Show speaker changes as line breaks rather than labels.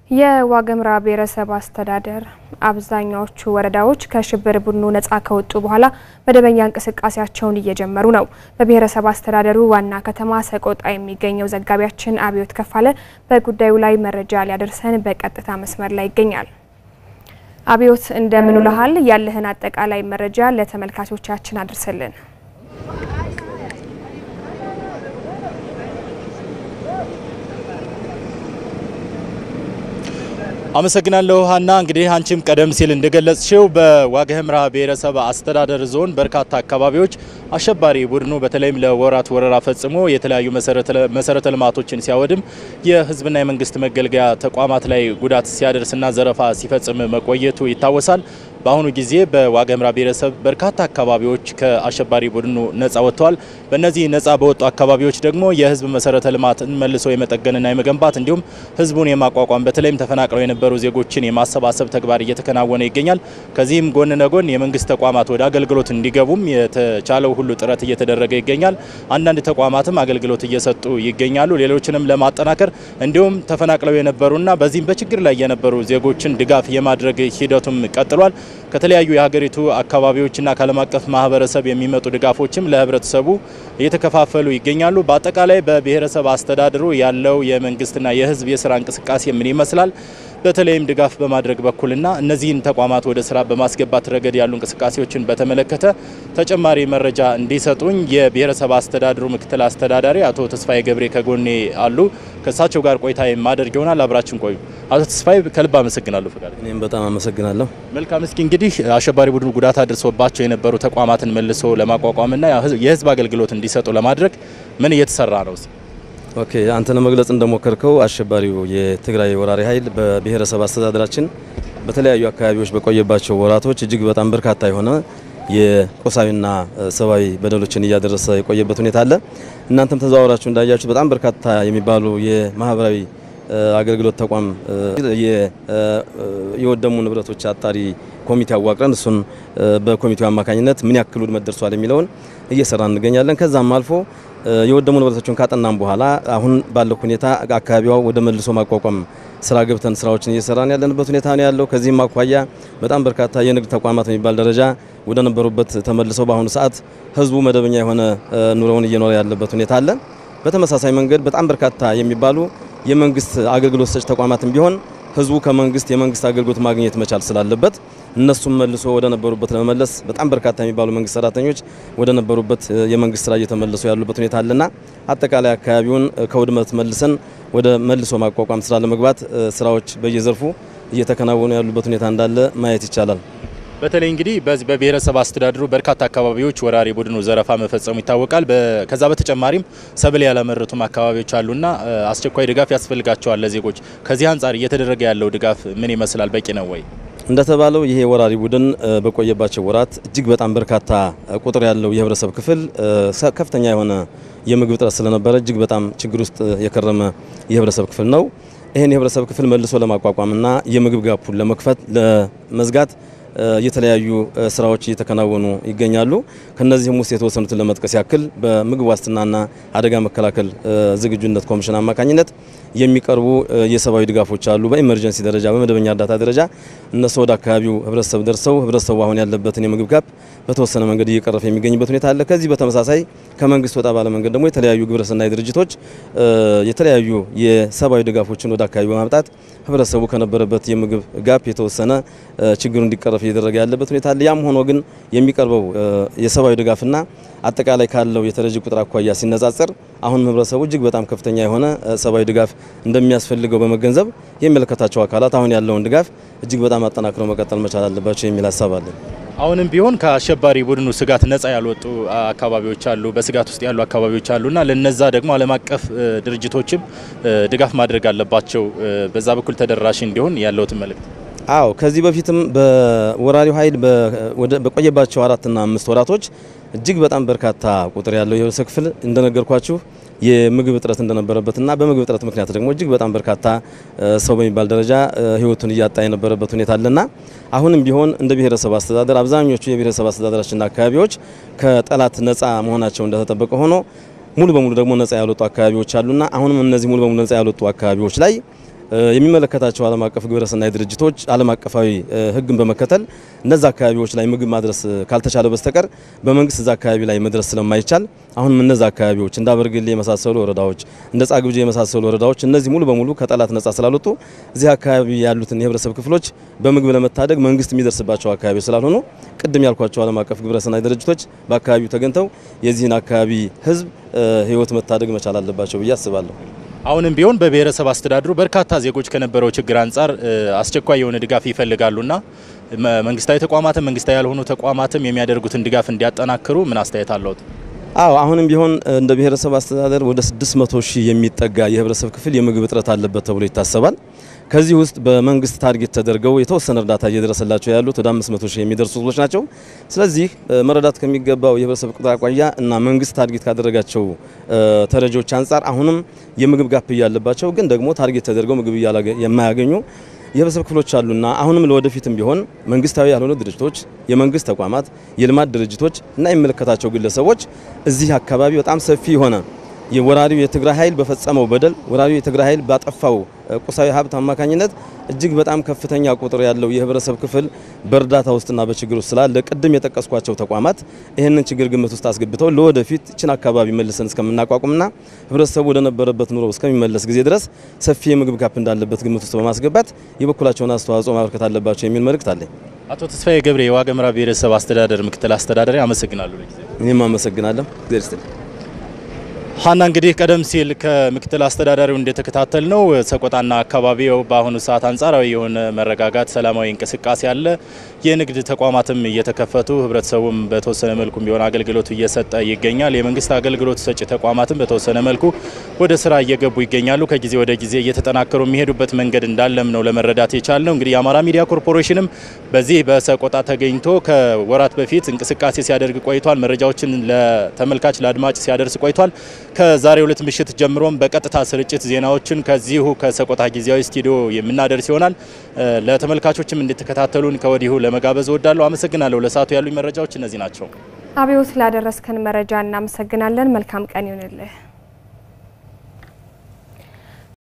የዋግምራ ብሔረሰብ አስተዳደር አብዛኛዎቹ ወረዳዎች ከሽብር ቡድኑ ነጻ ከወጡ በኋላ መደበኛ እንቅስቃሴያቸውን እየጀመሩ ነው። በብሔረሰብ አስተዳደሩ ዋና ከተማ ሰቆጣ የሚገኘው ዘጋቢያችን አብዮት ከፋለ በጉዳዩ ላይ መረጃ ሊያደርሰን በቀጥታ መስመር ላይ ይገኛል። አብዮት እንደምን ውለሃል? ያለህን አጠቃላይ መረጃ ለተመልካቾቻችን አድርሰልን።
አመሰግናለሁ ሀና። እንግዲህ አንቺም ቀደም ሲል እንደገለጽሽው በዋግኽምራ ብሔረሰብ አስተዳደር ዞን በርካታ አካባቢዎች አሸባሪ ቡድኑ በተለይም ለወራት ወረራ ፈጽሞ የተለያዩ መሰረተ ልማቶችን ሲያወድም የሕዝብና የመንግስት መገልገያ ተቋማት ላይ ጉዳት ሲያደርስና ዘረፋ ሲፈጽም መቆየቱ ይታወሳል። በአሁኑ ጊዜ በዋግኽምራ ብሔረሰብ በርካታ አካባቢዎች ከአሸባሪ ቡድኑ ነጻ ወጥተዋል። በእነዚህ ነጻ በወጡ አካባቢዎች ደግሞ የህዝብ መሰረተ ልማትን መልሶ የመጠገንና የመገንባት እንዲሁም ህዝቡን የማቋቋም በተለይም ተፈናቅለው የነበሩ ዜጎችን የማሰባሰብ ተግባር እየተከናወነ ይገኛል። ከዚህም ጎን ለጎን የመንግስት ተቋማት ወደ አገልግሎት እንዲገቡም የተቻለው ሁሉ ጥረት እየተደረገ ይገኛል። አንዳንድ ተቋማትም አገልግሎት እየሰጡ ይገኛሉ። ሌሎችንም ለማጠናከር እንዲሁም ተፈናቅለው የነበሩና በዚህም በችግር ላይ የነበሩ ዜጎችን ድጋፍ የማድረግ ሂደቱም ቀጥሏል። ከተለያዩ የሀገሪቱ አካባቢዎችና ከዓለም አቀፍ ማህበረሰብ የሚመጡ ድጋፎችም ለህብረተሰቡ እየተከፋፈሉ ይገኛሉ። በአጠቃላይ በብሔረሰብ አስተዳደሩ ያለው የመንግስትና የህዝብ የስራ እንቅስቃሴ ምን ይመስላል? በተለይም ድጋፍ በማድረግ በኩልና እነዚህን ተቋማት ወደ ስራ በማስገባት ረገድ ያሉ እንቅስቃሴዎችን በተመለከተ ተጨማሪ መረጃ እንዲሰጡኝ የብሔረሰብ አስተዳደሩ ምክትል አስተዳዳሪ አቶ ተስፋዬ ገብሬ ከጎኔ አሉ። ከእሳቸው ጋር ቆይታ የማደርግ ይሆናል። አብራችን ቆዩ። አቶ ተስፋዬ ከልብ አመሰግናለሁ። ፈቃድ
እኔም በጣም አመሰግናለሁ።
መልካም። እስኪ እንግዲህ አሸባሪ ቡድኑ ጉዳት አድርሶባቸው የነበሩ ተቋማትን መልሶ ለማቋቋምና የህዝብ አገልግሎት እንዲሰጡ ለማድረግ ምን እየተሰራ ነው?
ኦኬ አንተ ለመግለጽ እንደሞከርከው አሸባሪው የትግራይ ወራሪ ኃይል በብሔረሰብ አስተዳደራችን በተለያዩ አካባቢዎች በቆየባቸው ወራቶች እጅግ በጣም በርካታ የሆነ የቁሳዊና ሰብአዊ በደሎችን እያደረሰ የቆየበት ሁኔታ አለ። እናንተም ተዘዋውራችሁ እንዳያችሁ በጣም በርካታ የሚባሉ የማህበራዊ አገልግሎት ተቋም የወደሙ ንብረቶች አጣሪ ኮሚቴ አዋቅረን እሱን በኮሚቴው አማካኝነት ምን ያክል ውድመት ደርሷል የሚለውን እየሰራ እንገኛለን። ከዛም አልፎ የወደሙ ንብረቶችን ካጠናም በኋላ አሁን ባለው ሁኔታ አካባቢዋ ወደ መልሶ ማቋቋም ስራ ገብተን ስራዎችን እየሰራን ያለንበት ሁኔታ ነው ያለው። ከዚህም አኳያ በጣም በርካታ የንግድ ተቋማት የሚባል ደረጃ ወደ ነበሩበት ተመልሰው በአሁኑ ሰዓት ህዝቡ መደበኛ የሆነ ኑሮውን እየኖረ ያለበት ሁኔታ አለ። በተመሳሳይ መንገድ በጣም በርካታ የሚባሉ የመንግስት አገልግሎት ሰጭ ተቋማትም ቢሆን ህዝቡ ከመንግስት የመንግስት አገልግሎት ማግኘት መቻል ስላለበት እነሱም መልሶ ወደ ነበሩበት ለመመለስ በጣም በርካታ የሚባሉ መንግስት ሰራተኞች ወደ ነበሩበት የመንግስት ስራ እየተመለሱ ያሉበት ሁኔታ አለና አጠቃላይ አካባቢውን ከውድመት መልሰን ወደ መልሶ ማቋቋም ስራ ለመግባት ስራዎች በየዘርፉ እየተከናወኑ ያሉበት ሁኔታ እንዳለ ማየት ይቻላል።
በተለይ እንግዲህ በዚህ በብሔረሰብ አስተዳደሩ በርካታ አካባቢዎች ወራሪ ቡድኑ ዘረፋ መፈጸሙ ይታወቃል። ከዛ በተጨማሪም ሰብል ያላመረቱም አካባቢዎች አሉና አስቸኳይ ድጋፍ ያስፈልጋቸዋል ለዜጎች። ከዚህ አንጻር እየተደረገ ያለው ድጋፍ ምን ይመስላል? በቂ ነው ወይ?
እንደተባለው ይሄ ወራሪ ቡድን በቆየባቸው ወራት እጅግ በጣም በርካታ ቁጥር ያለው የህብረተሰብ ክፍል ከፍተኛ የሆነ የምግብ እጥረት ስለነበረ እጅግ በጣም ችግር ውስጥ የከረመ የህብረተሰብ ክፍል ነው። ይህን የህብረተሰብ ክፍል መልሶ ለማቋቋምና የምግብ ጋፑን ለመክፈት ለመዝጋት የተለያዩ ስራዎች እየተከናወኑ ይገኛሉ። ከነዚህም ውስጥ የተወሰኑትን ለመጥቀስ ያክል በምግብ ዋስትናና አደጋ መከላከል ዝግጁነት ኮሚሽን አማካኝነት የሚቀርቡ የሰብአዊ ድጋፎች አሉ። በኢመርጀንሲ ደረጃ፣ በመደበኛ እርዳታ ደረጃ እነሱ ወደ አካባቢው ህብረተሰብ ደርሰው ህብረተሰቡ አሁን ያለበትን የምግብ ጋፕ በተወሰነ መንገድ እየቀረፈ የሚገኝበት ሁኔታ አለ። ከዚህ በተመሳሳይ ከመንግስት ወጣ ባለ መንገድ ደግሞ የተለያዩ ግብረሰናይ ድርጅቶች የተለያዩ የሰብአዊ ድጋፎችን ወደ አካባቢ በማምጣት ህብረተሰቡ ከነበረበት የምግብ ጋፕ የተወሰነ ችግሩ እንዲቀረፍ እየተደረገ ያለበት ሁኔታ አለ። ያም ሆኖ ግን የሚቀርበው የሰብአዊ ድጋፍና አጠቃላይ ካለው የተረጂ ቁጥር አኳያ ሲነጻጸር አሁንም ህብረተሰቡ እጅግ በጣም ከፍተኛ የሆነ ሰብአዊ ድጋፍ እንደሚያስፈልገው በመገንዘብ የሚመለከታቸው አካላት አሁን ያለውን ድጋፍ እጅግ በጣም አጠናክረው መቀጠል መቻል አለባቸው የሚል ሀሳብ አለን።
አሁንም ቢሆን ከአሸባሪ ቡድኑ ስጋት ነጻ ያልወጡ አካባቢዎች አሉ፣ በስጋት ውስጥ ያሉ አካባቢዎች አሉና ለነዛ ደግሞ ዓለም አቀፍ ድርጅቶችም ድጋፍ ማድረግ አለባቸው። በዛ በኩል ተደራሽ እንዲሆን ያለውትን መልእክት
አዎ ከዚህ በፊትም በወራሪው ኃይል በቆየባቸው አራትና አምስት ወራቶች እጅግ በጣም በርካታ ቁጥር ያለው የህብረተሰብ ክፍል እንደነገርኳችሁ የምግብ እጥረት እንደነበረበትና በምግብ እጥረት ምክንያት ደግሞ እጅግ በጣም በርካታ ሰው በሚባል ደረጃ ህይወቱን እያጣ የነበረበት ሁኔታ አለና አሁንም ቢሆን እንደ ብሔረሰብ አስተዳደር አብዛኞቹ የብሔረሰብ አስተዳደራችንና አካባቢዎች ከጠላት ነጻ መሆናቸው እንደተጠበቀ ሆኖ ሙሉ በሙሉ ደግሞ ነጻ ያልወጡ አካባቢዎች አሉና አሁንም እነዚህ ሙሉ በሙሉ ነጻ ያልወጡ አካባቢዎች ላይ የሚመለከታቸው ዓለም አቀፍ ግብረሰናይ ድርጅቶች ዓለም አቀፋዊ ሕግን በመከተል እነዛ አካባቢዎች ላይ ምግብ ማድረስ ካልተቻለ በስተቀር በመንግስት እዛ አካባቢ ላይ መድረስ ስለማይቻል አሁንም እነዛ አካባቢዎች እንደ አበርገሌ የመሳሰሉ ወረዳዎች እንደ ጻግብጂ የመሳሰሉ ወረዳዎች እነዚህ ሙሉ በሙሉ ከጠላት ነጻ ስላልወጡ እዚህ አካባቢ ያሉትን የህብረተሰብ ክፍሎች በምግብ ለመታደግ መንግስት የሚደርስባቸው አካባቢዎች ስላልሆኑ ቅድም ያልኳቸው ዓለም አቀፍ ግብረሰናይ ድርጅቶች በአካባቢው ተገኝተው የዚህን አካባቢ ህዝብ ህይወት መታደግ መቻል አለባቸው ብዬ አስባለሁ።
አሁንም ቢሆን በብሔረሰብ አስተዳደሩ በርካታ ዜጎች ከነበረው ችግር አንጻር አስቸኳይ የሆነ ድጋፍ ይፈልጋሉና መንግስታዊ ተቋማትም መንግስታዊ ያልሆኑ ተቋማትም የሚያደርጉትን ድጋፍ እንዲያጠናክሩ ምን አስተያየት አለዎት?
አዎ አሁንም ቢሆን እንደ ብሔረሰብ አስተዳደር ወደ 600 ሺህ የሚጠጋ የህብረተሰብ ክፍል የምግብ እጥረት አለበት ተብሎ ይታሰባል። ከዚህ ውስጥ በመንግስት ታርጌት ተደርገው የተወሰነ እርዳታ እየደረሰላቸው ያሉት ወደ 500 ሺህ የሚደርሱ ህዝቦች ናቸው። ስለዚህ መረዳት ከሚገባው የህብረተሰብ ቁጥር አኳያ እና መንግስት ታርጌት ካደረጋቸው ተረጂዎች አንጻር አሁንም የምግብ ጋፕ እያለባቸው ግን ደግሞ ታርጌት ተደርገው ምግብ የማያገኙ የህብረተሰብ ክፍሎች አሉና አሁንም ለወደፊትም ቢሆን መንግስታዊ ያልሆኑ ድርጅቶች፣ የመንግስት ተቋማት፣ የልማት ድርጅቶች እና የሚመለከታቸው ግለሰቦች እዚህ አካባቢ በጣም ሰፊ የሆነ የወራሪው የትግራይ ኃይል በፈጸመው በደል ወራሪው የትግራይ ኃይል ባጠፋው ቁሳዊ ሀብት አማካኝነት እጅግ በጣም ከፍተኛ ቁጥር ያለው የህብረተሰብ ክፍል በእርዳታ ውስጥና በችግር ውስጥ ስላለ ቅድም የጠቀስኳቸው ተቋማት ይህንን ችግር ግምት ውስጥ አስገብተው ለወደፊት እችን አካባቢ መልሰን እስከምናቋቁምና ህብረተሰቡ ወደ ነበረበት ኑሮ እስከሚመለስ ጊዜ ድረስ ሰፊ የምግብ ጋፕ እንዳለበት ግምት ውስጥ በማስገባት የበኩላቸውን አስተዋጽኦ ማበርከት አለባቸው የሚል መልእክት አለኝ።
አቶ ተስፋዬ ገብሬ የዋግኽምራ ብሔረሰብ አስተዳደር ምክትል አስተዳዳሪ፣ አመሰግናለሁ።
እኔም አመሰግናለሁ።
ሀና እንግዲህ ቀደም ሲል ከምክትል አስተዳዳሪው እንደተከታተል ነው ሰቆጣና አካባቢው በአሁኑ ሰዓት አንጻራዊ የሆነ መረጋጋት፣ ሰላማዊ እንቅስቃሴ አለ። የንግድ ተቋማትም እየተከፈቱ ህብረተሰቡም በተወሰነ መልኩ ቢሆን አገልግሎት እየሰጠ ይገኛል። የመንግስት አገልግሎት ሰጪ ተቋማትም በተወሰነ መልኩ ወደ ስራ እየገቡ ይገኛሉ። ከጊዜ ወደ ጊዜ እየተጠናከሩ የሚሄዱበት መንገድ እንዳለም ነው ለመረዳት የቻል ነው። እንግዲህ የአማራ ሚዲያ ኮርፖሬሽንም በዚህ በሰቆጣ ተገኝቶ ከወራት በፊት እንቅስቃሴ ሲያደርግ ቆይቷል። መረጃዎችን ለተመልካች ለአድማጭ ሲያደርስ ቆይቷል። ከዛሬ ሁለት ምሽት ጀምሮም በቀጥታ ስርጭት ዜናዎችን ከዚሁ ከሰቆጣ ጊዜያዊ ስቱዲዮ የምናደርስ ይሆናል። ለተመልካቾችም እንድትከታተሉን ከወዲሁ ለመጋበዝ እወዳለሁ። አመሰግናለሁ። ለሰዓቱ ያሉኝ መረጃዎች እነዚህ ናቸው።
አብዮት ላደረስከን መረጃ እናመሰግናለን። መልካም ቀን ይሁንልህ።